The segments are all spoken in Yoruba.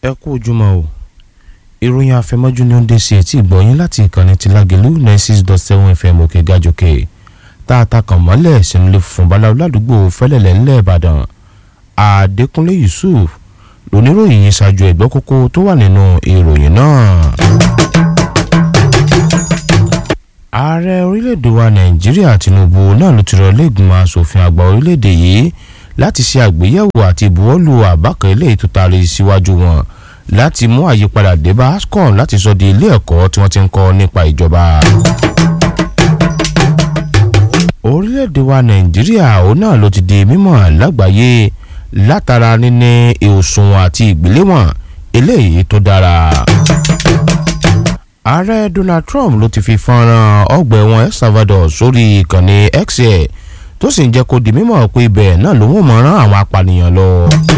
ẹ kú ojúmọ́ o ìròyìn àfẹmọ́jú ni ó ń dé sí etí ìgbọ̀nyín láti ìkànnì ti Lágelú ninety six dot seven fm òkè gàjòkè tá a ta kàn mọ́lẹ̀ sínú ilé funfun báláwo ládùúgbò fẹ́lẹ̀lẹ̀ ńlẹ̀ Ìbàdàn Adékúnlé Yusuf lóníròyìn yìí ṣáájú ẹ̀gbọ́n kókó tó wà nínú ìròyìn náà. ààrẹ orílẹ̀-èdè wa Nàìjíríà Tinubu náà ló ti rọ ilé-ìgbìmọ̀ asòfin àgbà orílẹ̀-èdè yìí láti ṣe àgbéyẹ̀wò àti ìbuwọ́lù àbá kan eléyìí tó taari síwájú wọn láti mú àyípadà dé bá ASCON láti sọ di ilé ẹ̀kọ́ tí wọ́n ti ń kọ́ nípa ìjọba. orílẹ̀-èdè wa Nàìjíríà òun náà ló ti di mímọ̀ lágbàáyé látara níní òṣùwọ̀n àti ìgbéléwọ̀n eléyìí tó dára. ààrẹ Donald Trump ló ti fi fọ́nrán ọgbà ẹ̀wọ̀n El Salvador sórí ìkànnì X ẹ̀ tó sì ń jẹ́ kó di mímọ̀ pé ibẹ̀ náà ló wọ́n mọ̀ rán àwọn apànìyàn lọ.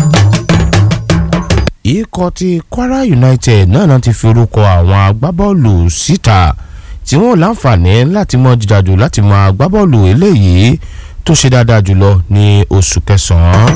ikọ̀ ti Kwara United náà náà ti fi orúkọ àwọn agbábọ́ọ̀lù síta tí wọ́n láǹfààní láti mọ jíjàjò láti mọ agbábọ́ọ̀lù eléyìí tó ṣe dáadáa jùlọ ní oṣù kẹsàn-án.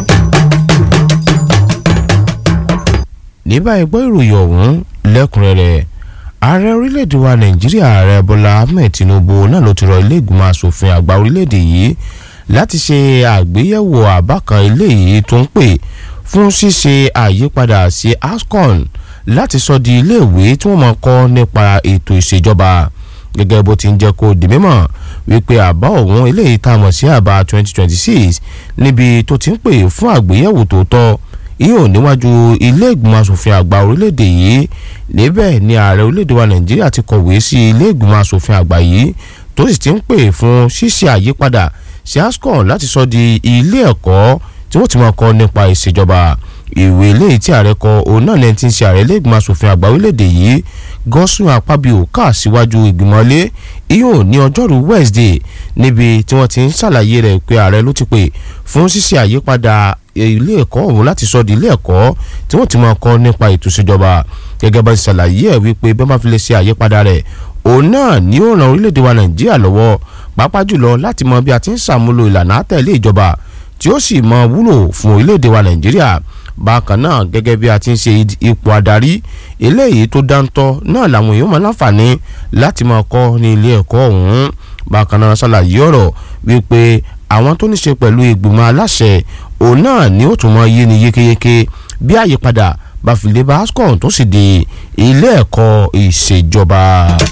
ní báyìí gbọ́ ìròyìn ọ̀hún lẹ́kùnrẹ́rẹ́ ààrẹ orílẹ̀-èdè wa nàìjíríà ààrẹ bọ́lá ahmed tinubu náà ló ti rọ ilé ìgbìmọ̀ asòfin àgbà orílẹ̀-èdè yìí láti ṣe àgbéyẹ̀wò àbá kan eléyìí tó ń pè fún ṣíṣe àyípadà sí ASCON láti sọ di iléèwé tí wọ́n máa kọ́ nípa ètò ìṣèjọba gẹ́gẹ́ bó ti ń jẹ́ kó di mímọ̀ wípé àbá òun eléyìí tá a mọ̀ sí àbá 2026 níbi tó ti ń pè fún àgbéyẹ̀wò tó tọ́ yóò níwájú ilé ìgbìmọ̀ asòfin àgbà orílẹ̀-èdè yìí níbẹ̀ ni ààrẹ orílẹ̀-èdè wa nàìjíríà ti kọ̀wé sí ilé ìgbìmọ̀ asòfin àgbà yìí tó sì ti ń pè fún ṣíṣe àyípadà sí ASCON láti sọ di ilé ẹ̀kọ́ tí wọ́n ti máa kọ́ nípa ìṣèjọba ìwé eléyìí tí ààrẹ kọ òun náà lẹ́yìn tí ń ṣe ààrẹ ilé ìgbìmọ̀ asòfin àgbà orílẹ̀-èdè yìí gọ́sùn àpábíò kà síwájú ìgbìmọ̀ ilé ìyóò ní ọjọ́rú Wednesday níbi tí wọ́n ti ń ṣàlàyé rẹ̀ pé ààrẹ ló ti pè fún ṣíṣe àyípadà ilé ẹ̀kọ́ ọ̀hún láti sọ di ilé ẹ̀kọ́ tí wọ́n ti máa kọ́ nípa ètò ìṣèjọba gẹ́gẹ́ bá ti ṣàlàyé ẹ̀ wípé bẹ́ẹ̀ bá fi lè ṣe àyípadà rẹ̀ òun náà ni ó ràn orílẹ̀-èdè wa Nàìjíríà lọ́wọ́ pàápàá jùlọ láti mọ bí a ti ń ṣàmúlò ìlànà àtẹ̀lé ìjọba tí ó sì mọ wúlò fún orílẹ̀-èdè wa Nàìjíríà bákan náà gẹ́gẹ́ bí a ti ń ṣe ipò adarí eléyìí tó dáńtọ́ náà làwọn èèyàn máa láǹfààní láti máa kọ́ ní ilé ẹ̀kọ́ ọ̀hún bákan náà ṣàlàyé ọ̀rọ̀ wípé àwọn tó ní ṣe pẹ̀lú ìgbìmọ̀ aláṣẹ òun náà ni ó tún mọ yé ni yékéyéké bí àyípadà bá fi lè bá ASCON tó sì di ilé ẹ̀kọ́ ìṣèjọba.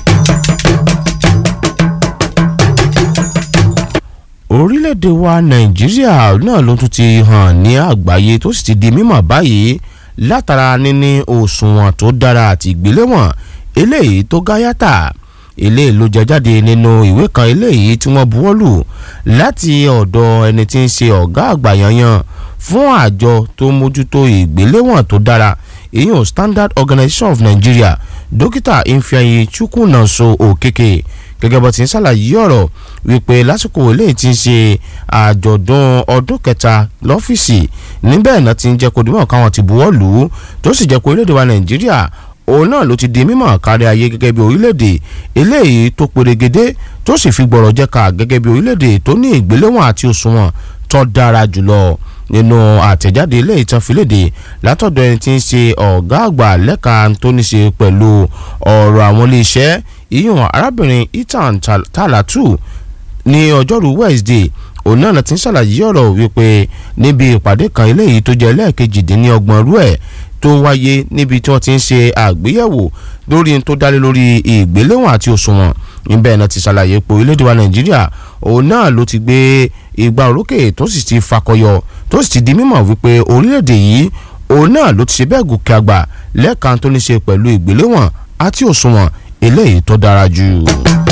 orílẹ̀-èdè wa nàìjíríà náà ló tún ti hàn ní àgbáyé tó sì ti di mímọ̀ báyìí látara níní òṣùwọ̀n tó dára àti ìgbéléwọ̀n eléyìí tó gáyàtà eléyìí ló jẹ jáde nínú ìwé kan eléyìí tí wọ́n buwọ́lù láti ọ̀dọ̀ ẹni tí ń ṣe ọ̀gá àgbà yanyan fún àjọ tó mójútó ìgbéléwọ̀n tó dára ìyẹn Standard Organization of Nigeria dókítà Ifeanyi Chukwunanso Okeke gẹ́gẹ́ bó ti ń ṣàlàyé ọ̀rọ̀ wípé lásìkò eléyìí ti ń ṣe àjọ̀dún ọdún kẹta lọ́fíìsì níbẹ̀ náà ti ń jẹ́ kó dìmọ̀ káwọn ti buwọ́ lù ú tó sì jẹ́ kó orílẹ̀-èdè wa Nàìjíríà òun náà ló ti di mímọ̀ kárí ayé gẹ́gẹ́ bí orílẹ̀-èdè eléyìí tó perégedé tó sì fi gbọ̀rọ̀ jẹ́ka gẹ́gẹ́ bí orílẹ̀-èdè tó ní ìgbéléwọ̀n àti òṣùwọ̀n tó dára jùlọ nínú àtẹ̀jáde ilé ìtàn fìlédè látọ̀dọ̀ ẹni tí ń ṣe ọ̀gá àgbà lẹ́ka tó ní ṣe pẹ̀lú ọ̀rọ̀ àwọn iléeṣẹ́ ìyún arábìnrin Ethan Talatu ní ọjọ́rú Wednesday òun náà ti ń ṣàlàyé ọ̀rọ̀ wípé níbi ìpàdé kan eléyìí tó jẹ́ lẹ́ẹ̀kejìdínlọ́gbọ̀n rú ẹ̀ tó wáyé níbi tí wọ́n ti ń ṣe àgbéyẹ̀wò lórí tó dálé lórí ìgbéléwọ̀n àti òṣùwọ̀n níbẹ̀ náà ti ṣàlàyé pé orílẹ̀-èdè wa Nàìjíríà òun náà ló ti gbé ìgbà orókè tó sì ti fakọyọ tó sì ti di mímọ̀ wípé orílẹ̀-èdè yìí òun náà ló ti ṣe bẹ́ẹ̀ gòkè àgbà lẹ́ẹ̀kan tó ní ṣe pẹ̀lú ìgbéléwọ̀n àti òṣùwọ̀n eléyìí tó dára jù.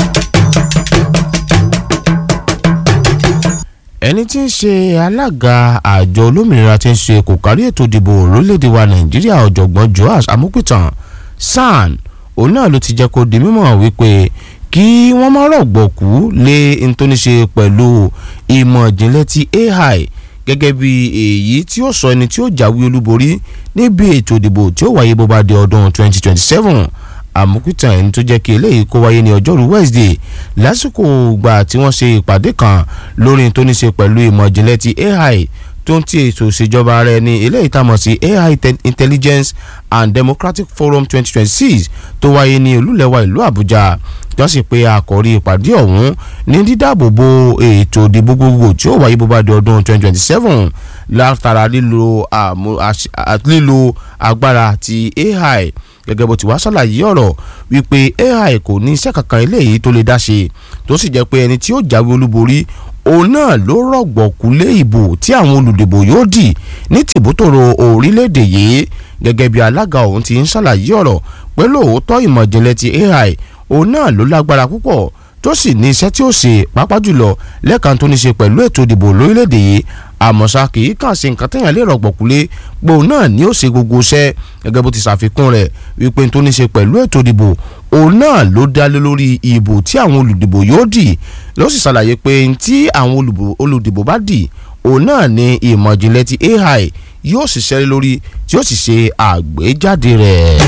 ẹni tí ń ṣe alága àjọ olómìnira tí ń ṣe kò kárí ètò ìdìbò orílẹ̀-èdè wa nàìjíríà ọ̀jọ̀gbọ́n joash amúpìtàn san òun náà ló ti jẹ́ kó di mímọ̀ wípé kí wọ́n má rọ̀gbọ̀kú lé ntóníṣe pẹ̀lú ìmọ̀ ìjìnlẹ̀ ti AI gẹ́gẹ́ bí èyí tí ó sọ ẹni tí ó jáwé olúborí níbi ètò ìdìbò tí ó wáyé bó bá di ọdún 2027 àmúkútàn ẹni tó jẹ́ kí eléyìí kó wáyé ní ọjọ́rú Wednesday lásìkò ìgbà tí wọ́n ṣe ìpàdé kan lórí tó ní ṣe pẹ̀lú ìmọ̀ ìjìnlẹ̀ ti AI tó ń ti ètò ìṣèjọba rẹ̀ ní eléyìí tá a mọ̀ sí AI Intelligence and Democratic Forum 2026 tó wáyé ní olúlẹ̀wà ìlú Àbújá wọ́n sì pe àkọ́rí ìpàdé ọ̀hún ní dídáàbòbò ètò ìdìbò gbogbo tí ó wáyé bó bá di ọdún 2027 látara lílo lílo agbára ti AI gẹ́gẹ́ bó ti wá ṣàlàyé ọ̀rọ̀ wípé AI kò ní iṣẹ́ kankan eléyìí tó lè dá ṣe tó sì jẹ́ pé ẹni tí ó jáwé olúborí òun náà ló rọ̀gbọ̀kú lé ìbò tí àwọn olùdìbò yóò dì ní tìbútòrò orílẹ̀-èdè yìí gẹ́gẹ́ bí alága òun ti ń ṣàlàyé ọ̀rọ̀ pé lóòótọ́ ìmọ̀ ìjìnlẹ̀ ti AI òun náà ló lágbára púpọ̀ tó sì ní iṣẹ́ tí ó ṣe pàápàá jùlọ lẹ́ẹ̀kan tó ní ṣe pẹ̀lú ètò ìdìbò lórílẹ̀‐èdè yìí àmọ́ṣá kì í kàn sí nǹkan téèyàn lè rọ̀gbọ̀kúlé pé òun náà ni ó ṣe gbogbo iṣẹ́ gẹ́gẹ́ bó ti ṣàfikún rẹ̀ wípé tó ní ṣe pẹ̀lú ètò ìdìbò òun náà ló dá lé lórí ìbò tí àwọn olùdìbò yóò dì ló sì ṣàlàyé pé tí àwọn olùdìbò bá dì òun náà ni ìmọ̀ ìjìnlẹ̀ ti AI yóò ṣiṣẹ́ lórí tí ó sì ṣe àgbéjáde rẹ̀.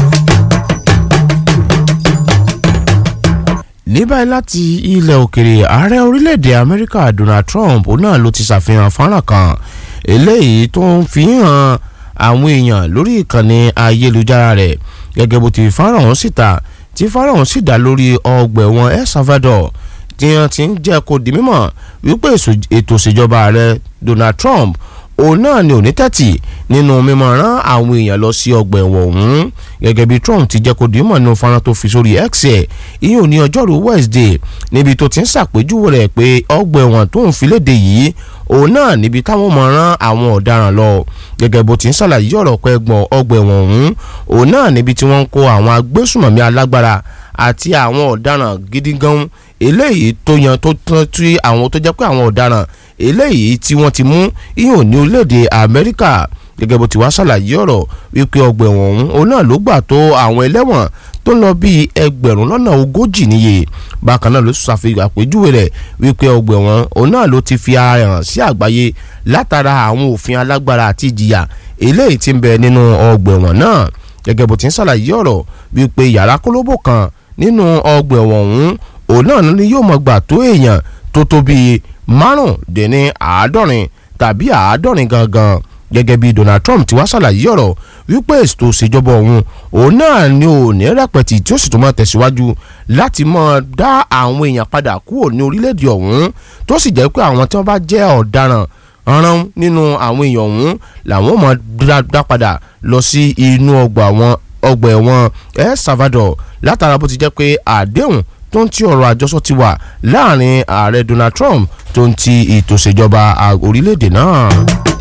ní báyìí láti ilẹ̀ òkèrè ààrẹ orílẹ̀-èdè amẹ́ríkà donald trump náà ló ti ṣàfihàn fọ́nrán kan eléyìí tó ń fi hàn àwọn èèyàn lórí ìkànnì ayélujára rẹ̀ gẹ́gẹ́ bó ti fọ́nrán ọ̀hún síta tí fọ́nrán ọ̀hún sì dá lórí ọgbà ẹ̀wọ̀n el salvador tí wọ́n ti ń jẹ́ kó di mímọ̀ wípé ètò ìṣèjọba ààrẹ donald trump òun náà ni òní tẹ́tì nínú mímọ̀ rán àwọn èèyàn lọ sí ọgbà ẹ̀wọ̀n ọ̀hún gẹ́gẹ́ bí Trump ti jẹ́ kó di mọ̀ nínú fọ́nrán tó fi sórí X ẹ̀ ìyẹn ò ní ọjọ́rú Wednesday níbi tó ti ń ṣàpèjúwe rẹ̀ pé ọgbà ẹ̀wọ̀n tó ń fi léde yìí òun náà níbi táwọn mọ̀ rán àwọn ọ̀daràn lọ gẹ́gẹ́ bó ti ń ṣàlàyé ọ̀rọ̀ pé ẹgbọ̀n ọgbà ẹ̀wọ̀n ọ̀hún òun náà níbi tí wọ́n ń kó àwọn agbésùmọ̀mí alágbára àti àwọn ọ̀daràn gidi gan eléyìí tó yan tó tán tí àwọn tó jẹ́ pé àwọn ọ̀daràn eléyìí tí wọ́n ti mú ìhàn ní orílẹ̀-èdè Amẹ́ríkà gẹ́gẹ́ bó ti wá ṣàlàyé ọ̀rọ̀ wípé ọgbà ẹ̀wọ̀n ọ̀hún òun náà ló gbà tó àwọn ẹlẹ́wọ̀n tó ń lọ bíi ẹgbẹ̀rún lọ́nà ogójì níye bákan náà ló ṣàfihàn àpèjúwe rẹ̀ wípé ọgbà ẹ̀wọ̀n òun náà ló ti fi ara hàn sí àgbáyé látara àwọn òfin alágbára àti ìjìyà eléyìí tí ń bẹ nínú ọgbà ẹ̀wọ̀n náà gẹ́gẹ́ bó ti ń ṣàlàyé ọ̀rọ̀ wípé yàrá kólóbò kan nínú ọgbà ẹ̀wọ̀n ọ̀hún òun náà ni yóò mọ̀ gbà tó èèyàn tó tó bíi márùndínní àádọ́rin tàbí àádọ́rin gangan gẹ́gẹ́ bí Donald Trump ti wá ṣàlàyé ọ̀rọ̀ wípé ètò ìṣèjọba òun òun náà ni ò ní rẹpẹtì tí ó sì tún máa tẹ̀síwájú láti máa dá àwọn èèyàn padà kúrò ní orílẹ̀-èdè ọ̀hún tó sì jẹ́ pé àwọn tí wọ́n bá jẹ́ ọ̀daràn rán nínú àwọn èèyàn ọ̀hún làwọn máa dá padà lọ sí inú ọgbà ẹ̀wọ̀n El Salvador látara bó ti jẹ́ pé àdéhùn tó ń ti ọ̀rọ̀ àjọsọ ti wà láàrin ààrẹ Donald Trump tó ń ti ètò ìṣèjọba orílẹ̀-èdè náà.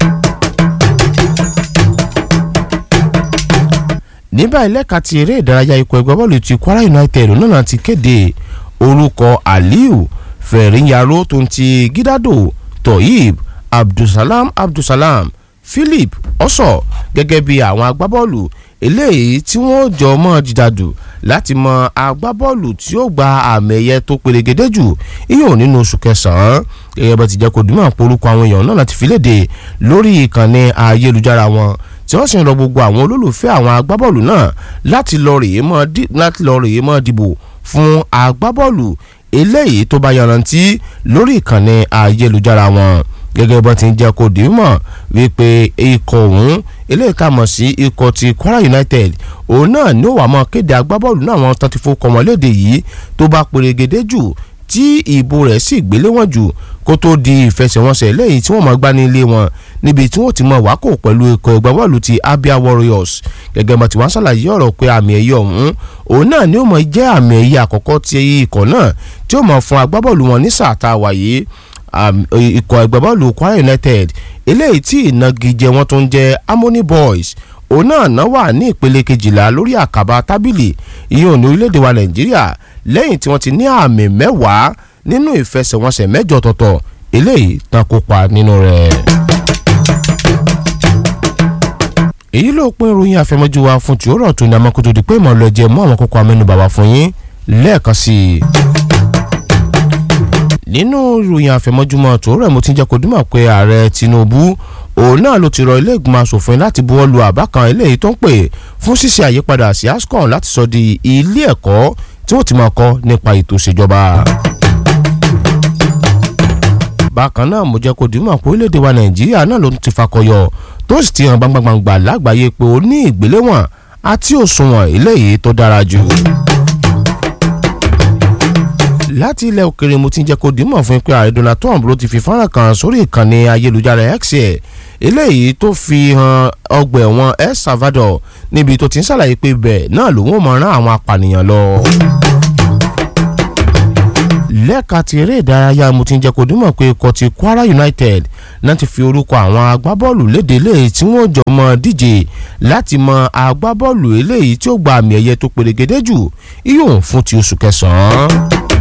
ní báyìí lẹ́ka ti eré ìdárayá ikọ̀ ẹgbẹ́ bọ́ọ̀lù ti Kwara United náà ti kéde orúkọ Aliu Fẹ̀rínyaró tó ń ti Gidado Toyib Abdulsalam Abdulsalam Philip Ọ̀sọ̀ gẹ́gẹ́ bí àwọn agbábọ́ọ̀lù eléyìí tí wọ́n jọ mọ́ jìdàdù láti mọ agbábọ́ọ̀lù tí ó gba àmì ẹ̀yẹ tó perégedé jù iyùn nínú oṣù kẹsàn-án gẹ́gẹ́ bá ti jẹ́ kó dùnmọ̀ porúkọ àwọn èèyàn náà láti fi léde lórí ìkànnì ayélujára wọn tí wọ́n sì ń rọ gbogbo àwọn olólùfẹ́ àwọn agbábọ́ọ̀lù náà láti lọ rèé mọ́ láti lọ rèé mọ́ dìbò fún agbábọ́ọ̀lù eléyìí tó bá yanrantí lórí ìkànnì ayélujára wọn gẹ́gẹ́ bó ti ń jẹ́ kó dìímọ̀ wípé ikọ̀ ọ̀hún eléyìí ká mọ̀ sí ikọ̀ ti Kwara United òun náà ní ó wà mọ́ kéde agbábọ́ọ̀lù náà wọn tán ti fowó kọ́ wọn léde yìí tó bá perégedé jù tí ìbò rẹ̀ sì gbélé wọn jù kó tó di ìfẹsẹ̀wọnsẹ̀ lẹ́yìn tí wọ́n máa gbá ní ilé wọn níbi tí wọ́n ti mọ wákò pẹ̀lú ikọ̀ ìgbábọ́ọ̀lù ti Abia Warriors gẹ́gẹ́ bó ti wá ṣàlàyé ọ̀rọ̀ pé àmì ẹ̀yẹ ọ̀hún òun náà ni ó mọ̀ jẹ́ àmì ẹ̀yẹ àkọ́kọ́ ti ikọ̀ náà tí ó mọ̀ fún agbábọ́ọ̀lù wọn ní sáà tá a wà yìí ikọ̀ ìgbábọ́ọ̀lù Kwara United eléyìí tí ìnagijẹ wọn tó ń jẹ́ Harmony Boys òun náà náà wà ní ìpele kejìlá lórí àkàbà tábìlì ìyẹn ní orílẹ̀-èdè wa Nàìjíríà lẹ́yìn tí wọ́n ti ní àmì mẹ́wàá nínú ìfẹsẹ̀wọnsẹ̀ mẹ́jọ tọ̀tọ̀ eléyìí tán kópa nínú rẹ̀. èyí ló pín ìròyìn àfẹmọ́jú wa fún tìórọ̀ tó ní amákótó di pé ìmọ̀lẹ́ ẹ̀jẹ̀ mú àwọn kókó amẹ́nubà wá fún yín lẹ́ẹ̀kan sí i nínú ìròyìn àfẹmọ́júmọ́ tó rẹ̀ mo ti ń jẹ́ kó dúmọ̀ pé ààrẹ Tinubu òun náà ló ti rọ ilé ìgbìmọ̀ asòfin láti buwọ́ lu àbá kan eléyìí tó ń pè fún ṣíṣe àyípadà sí ASCON láti sọ di ilé ẹ̀kọ́ tí wọ́n ti máa kọ́ nípa ètò ìṣèjọba. bákan náà mo jẹ́ kó dìímọ̀ pé orílẹ̀-èdè wa nàìjíríà náà ló ti fakọyọ tó sì ti hàn gbangbangba lágbàáyé pé ó ní ìgbéléwọ̀n àti òṣùwọ̀n eléyìí tó dára jù láti ilẹ̀ òkèrè mo ti ń jẹ́ kó dìímọ̀ fún pé ààrẹ Donald Trump ló ti fi fọ́nrán kan sórí ìkànnì ayélujára X ẹ̀ eléyìí tó fi hàn ọgbà ẹ̀wọ̀n El Salvador níbi tó ti ń ṣàlàyé pé bẹ́ẹ̀ náà lòun ò mọ̀ rán àwọn apànìyàn lọ. lẹ́ẹ̀ka ti eré ìdárayá mo ti ń jẹ́ kó dìímọ̀ pé ikọ̀ ti Kwara United náà ti fi orúkọ àwọn agbábọ́ọ̀lù léde eléyìí tí wọ́n jọ mọ díje láti mọ agbábọ́ọ̀lù eléyìí tí ó gba àmì ẹ̀yẹ tó perégedé jù iyùn fún ti oṣù kẹsàn-án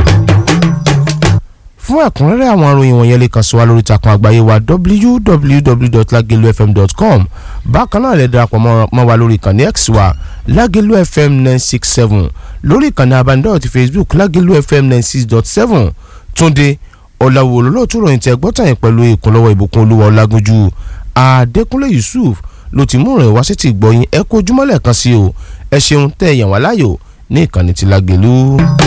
fún ẹ̀kúnrẹ́rẹ́ àwọn ìròyìn wọ̀nyẹn lè kàn sí wa lórí ìtàkùn àgbáyé wa www.lagelufm.com bákan náà lè darapọ̀ mọ́ wa lórí ìkànnì x wa lagelu fm nine six seven lórí ìkànnì abánidọ́rọ̀ ti facebook lagelu fm nine six dot seven túnde ọ̀làwò olólùtú ròyìn tẹ gbọ́tàn yẹn pẹ̀lú ìkúnlọ́wọ́ ìbùkún olúwa ọlágúnjú adékúnlé yusuf ló ti mú ìròyìn wá sí ti gbọ́yìn ẹ kó ojúmọ́lẹ̀ kan sí o ẹ ṣeun tẹ́ ẹ̀yàn wá láyò ní ìkànnì ti lágelu.